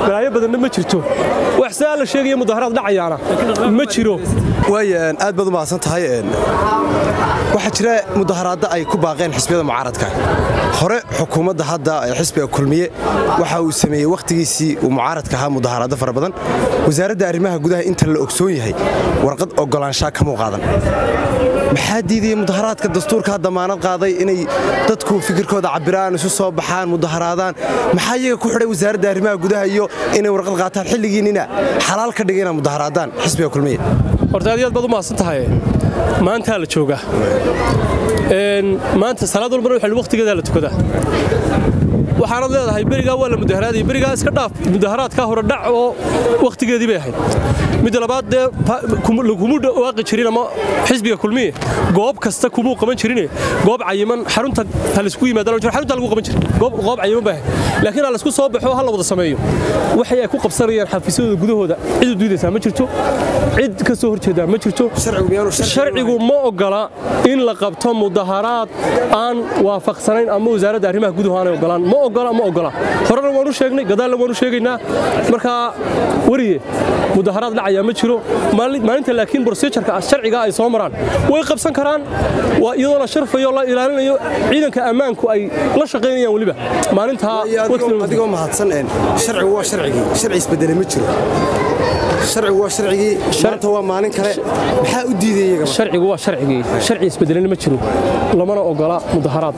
balaayo badanna ma jirto wax saa la sheegaya mudaharaad dhacayaana ma jiro waaya aad baad u mahadsan tahay waxaa jira mudaharaadda ay ku baaqeen xisbiyada mucaaradka hore xukuumadda hadda ee xisbiga kulmiye waxa uu sameeyey wakhtigiisii uu mucaaradka ahaa mudaharaaddo fara badan wasaaradda arrimaha gudaha inta la ogsoon yahay warqad ogolaanshaa kamuu qaadan maxaa diidaya mudaharaadka dastuurkaa damaanad qaaday inay dadku fikirkooda cabiraan isu soo baxaan mudaharaadaan maxaa iyaga ku xidhay wasaaradda arrimaha gudaha iyo inay warqad qaataan xilligiinnina xalaal ka dhigay inaa mudaharaadaan xisbiga kulmiye horta aad iyo aad baad u mahadsan tahay maantaa la joogaa maanta salaad walbana waxa waqtigeedaa la tukadaa waxaanad leedahay berigaa waa la mudaharaadaya berigaa iska dhaaf mudaharaadkaa hore dhac oo wakhtigeedii bay ahayd midda labaad dee laguma dhawaaqi jirin ama xisbiga kulmiye goob kasta kumuu qaban jirine goob cayiman xarunta ha laisku yimaadaan xarunta lagu qaban jirin goob cayiman bay ahayd laakiin ha laisku soo baxo ha la wada sameeyo waxay ay ku qabsanayaan xafiisyadooda gudahooda cid u diidaysaa ma jirto cid ka soo horjeedaa ma jirto sharcigu ma ogola in la qabto mudaharaad aan waafaqsanayn ama wasaaradda arrimaha guduhu aanay ogolaan ma ogola ma ogola horena waanu sheegnay gadaalna waanu sheegaynaa markaa wariye mudaharaad dhacaya ma jiro maalinta laakiin brosejarka sharciga ay soo maraan way qabsan karaan iyadoo la sharfayo la ilaalinayo ciidanka ammaanku ay la shaqaynayaan weliba maalintaa adigoo mahadsan sharcigu waa sharcigii sharci isbedele ma jiro sharcigu waa sharcigii maanta waa maalin kale maxaa u diiday iyaga sharcigu waa sharcigii sharci isbedelena ma jiro lamana ogola mudaharaad